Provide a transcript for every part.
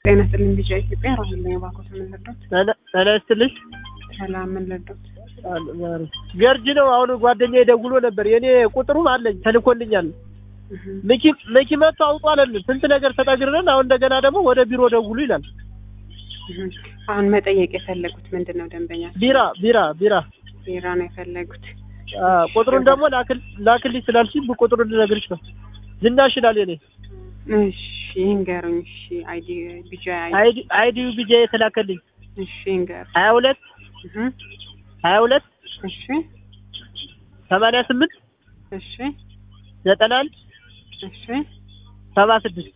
ጤና ይስጥልኝ ቢጫ ኢትዮጵያ ራሁል ነኝ። እባክዎት ምን ልርዳዎት? ጤና ይስጥልኝ። ሰላም ምን ልርዳዎት? ገርጂ ነው። አሁን ጓደኛዬ ደውሎ ነበር። የኔ ቁጥሩም አለኝ ተልኮልኛል። መኪ መኪ መጥቶ አውጡ አለን። ስንት ነገር ተጠግረን አሁን እንደገና ደግሞ ወደ ቢሮ ደውሉ ይላል። አሁን መጠየቅ የፈለጉት ምንድን ነው? ደንበኛ ቢራ ቢራ ቢራ ቢራ ነው የፈለጉት። አ ቁጥሩን ደግሞ ላክል ላክልኝ ስላልሽኝ ቁጥሩን ልነግርሽ ነው። ዝናሽ ይላል የኔ እሺ ይንገሩኝ። እሺ አይዲ ቢጃ አይዲ አይዲ ቢጃ የተላከልኝ እሺ ይንገሩ። ሀያ ሁለት እህ ሀያ ሁለት እሺ ሰማንያ ስምንት እሺ ዘጠና አንድ እሺ ሰባ ስድስት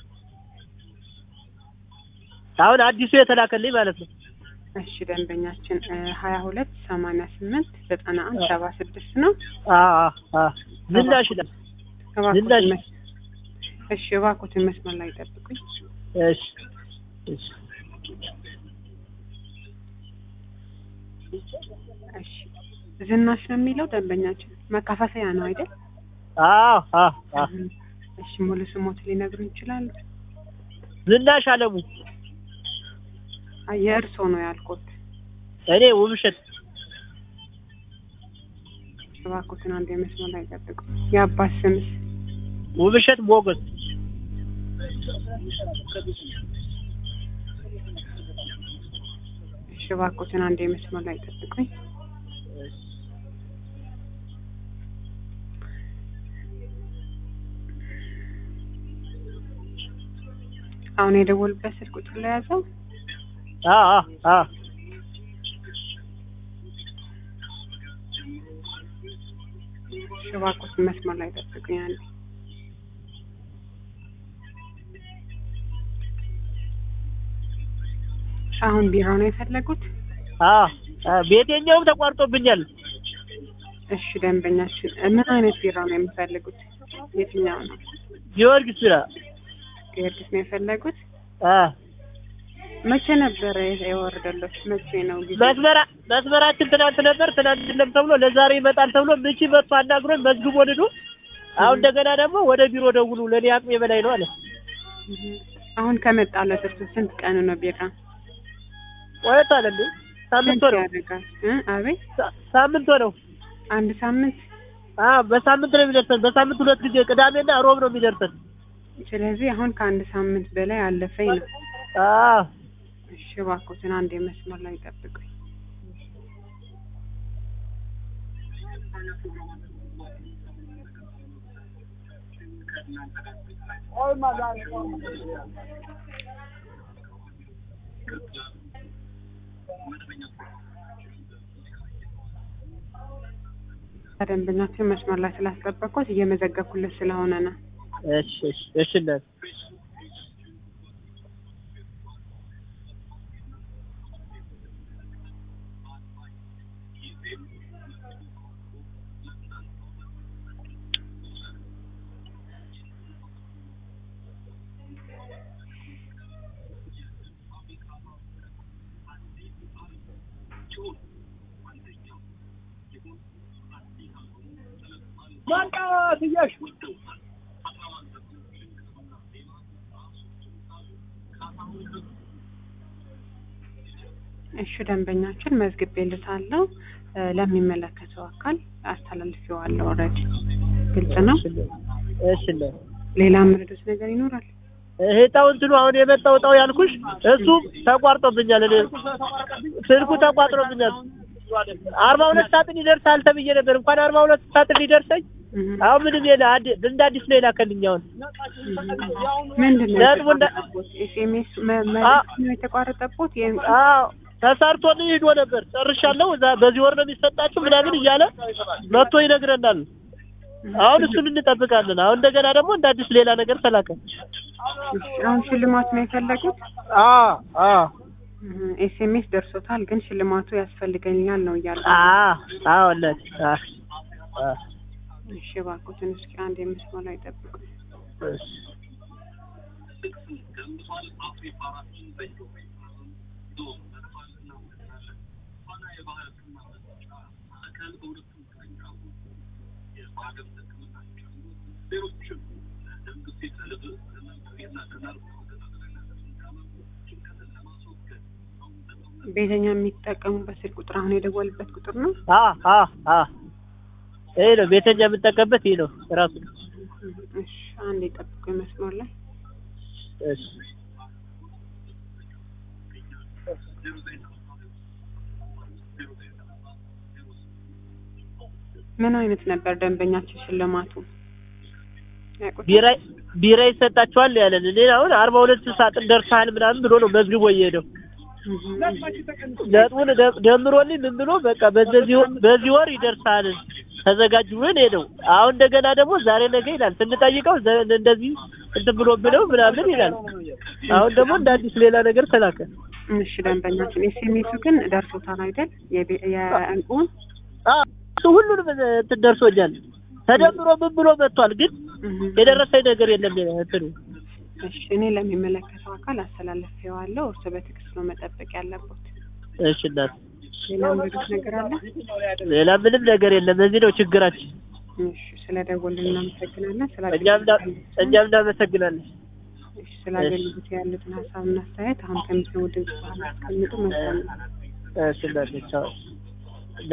አሁን አዲሱ የተላከልኝ ማለት ነው። እሺ ደንበኛችን ሀያ ሁለት ሰማንያ ስምንት ዘጠና አንድ ሰባ ስድስት ነው። አ አ አ ዝናሽ ይላል እባክዎትን ዝናሽ መስ- እሺ እባክዎትን መስመር ላይ ጠብቁኝ። እሺ እሺ እሺ ዝናሽ ነው የሚለው ደንበኛችን መካፈያ ነው አይደል? አዎ አዎ አዎ እሺ ሙሉ ስሞት ሊነግሩን ይችላሉ? ዝናሽ አለሙ አይ የእርስዎ ነው ያልኩት። እኔ ውብሸት እባክዎትን አንድ የመስመር ላይ ጠብቁ። የአባት ስምስ? ውብሸት ሞገስ እሺ እባክዎትን አንድ የመስመር ላይ ጠብቁኝ። አሁን የደወሉበት ስልክ ቁጥር ላይ ያዘው? አ አ አ እሺ እባክዎትን መስመር ላይ ጠብቁኝ አንዴ። አሁን ቢራ ነው የፈለጉት? አ አ ቤተኛውም ተቋርጦብኛል። እሺ ደንበኛችን ምን አይነት ቢራ ነው የሚፈልጉት? የትኛው ነው? ጊዮርጊስ ቢራ ጊዮርጊስ ነው የፈለጉት? አ መቼ ነበረ የወረደለት? መቼ ነው ጊዜ? መስመራ መስመራችን ትናንት ነበር። ትናንት የለም ተብሎ ለዛሬ ይመጣል ተብሎ ምቺ መጥቶ አናግሮን መዝግቦ ልዱ አሁን እንደገና ደግሞ ወደ ቢሮ ደውሉ ለእኔ አቅሜ በላይ ነው አለ። አሁን ከመጣለት እርሱ ስንት ቀኑ ነው ቢራ? ቆይቷል እንዴ? ሳምንት ስንት ሆነው ያደርጋል? እ አቤት ሳ- ሳምንት ሆነው። አንድ ሳምንት። አ በሳምንት ነው የሚደርሰን። በሳምንት ሁለት ጊዜ ቅዳሜና ሮብ ነው የሚደርሰን። ስለዚህ አሁን ከአንድ ሳምንት በላይ አለፈኝ ነው። አ እሺ እባክዎትን አንድ የመስመር ላይ ጠብቁኝ። ደንበኛችን መስመር ላይ ስላስጠበቅኩት እየመዘገብኩለት ስለሆነ ነው። እሺ እሺ እሺ እናት እሺ ደንበኛችን መዝግቤልታለሁ እ ለሚመለከተው አካል አስተላልፌዋለሁ። ኦልሬዲ ግልጽ ነው። እሺ እናት ሌላ ምርዱት ነገር ይኖራል? እህታው እንትኑ አሁን የመጣው እጣው ያልኩሽ እሱ ተቋርጦብኛል። እኔ ስልኩ ተቋርጦብኛል። አርባ ሁለት ሳጥን ይደርሳል ተብዬ ነበር። እንኳን አርባ ሁለት ሳጥን ሊደርሰኝ እህ አሁን ምንም የለ አዲ- እንደ አዲስ ነው የላከልኝ። አሁን ምንድን ነው ነጥቡ እንደ- የተቋረጠቦት? ኤስኤምኤስ መ- መልዕክት ነው የተቋረጠቦት? ይሄን አዎ ተሰርቶልኝ ሂዶ ነበር። ጨርሻለሁ፣ እዛ በዚህ ወር ነው የሚሰጣችሁ ምናምን እያለ መጥቶ ይነግረናል። አሁን እሱን እንጠብቃለን። አሁን እንደገና ደግሞ እንደ አዲስ ሌላ ነገር ተላከ። እሺ፣ አሁን ሽልማት ነው የፈለጉት? አዎ አዎ ኤስኤምኤስ ደርሶታል፣ ግን ሽልማቱ ያስፈልገኛል ነው እያለ አዎ አዎ እናቴ አዎ አዎ እሺ እባክዎትን እስኪ አንድ የመስመር ላይ ጠብቁ። እሺ ቤተኛ የሚጠቀሙበት ስልክ ቁጥር አሁን የደወልበት ቁጥር ነው? አ አ አ ይሄ ነው ቤተኛ የምጠቀምበት ይሄ ነው ራሱ ነው። እሺ አንዴ ጠብቁ መስመር ላይ እሺ ምን አይነት ነበር ደንበኛችን ሽልማቱ? ያውቁታል? ቢራ ቢራ ይሰጣችኋል ያለን እኔ አሁን አርባ ሁለት ሳጥን ደርሰሃል ምናምን ብሎ ነው መዝግቦ እየሄደው እህ ነጥቡን ደ- ደምሮልኝ ምን ብሎ በቃ በዚህ ወር በዚህ ወር ይደርሳል ተዘጋጅ ብሎን ሄደው አሁን እንደገና ደግሞ ዛሬ ነገ ይላል ስንጠይቀው ዘ- እንደዚህ እንትን ብሎ ብለው ምናምን ይላል አሁን ደግሞ እንደ አዲስ ሌላ ነገር ተላከ እሺ ደንበኛችን ኤስኤምኤሱ ግን ደርሶታል አይደል? የቤ- የእንቁን አ እሱ ሁሉንም እንትን ደርሶኛል ተደምሮ ምን ብሎ መጥቷል ግን እህ የደረሰኝ ነገር የለም እንትኑ እሺ እኔ ለሚመለከተው አካል አስተላልፌዋለሁ። እርሶ በትዕግስት ነው መጠበቅ ያለበት። እሺ እናት ሌላ ምርት ነገር አለ? ሌላ ምንም ነገር የለም እዚህ ነው ችግራችን እሺ ስለ ደወልን እናመሰግናለን። ስለ እኛም ና- እኛም እናመሰግናለን እሺ ስለ አገልግሎት ያሉትን ሀሳብና አስተያየት አሁን ከምትሰሙ ድምጽ በኋላ አስቀምጡ። መልካም ነው። እሺ እናት ቻው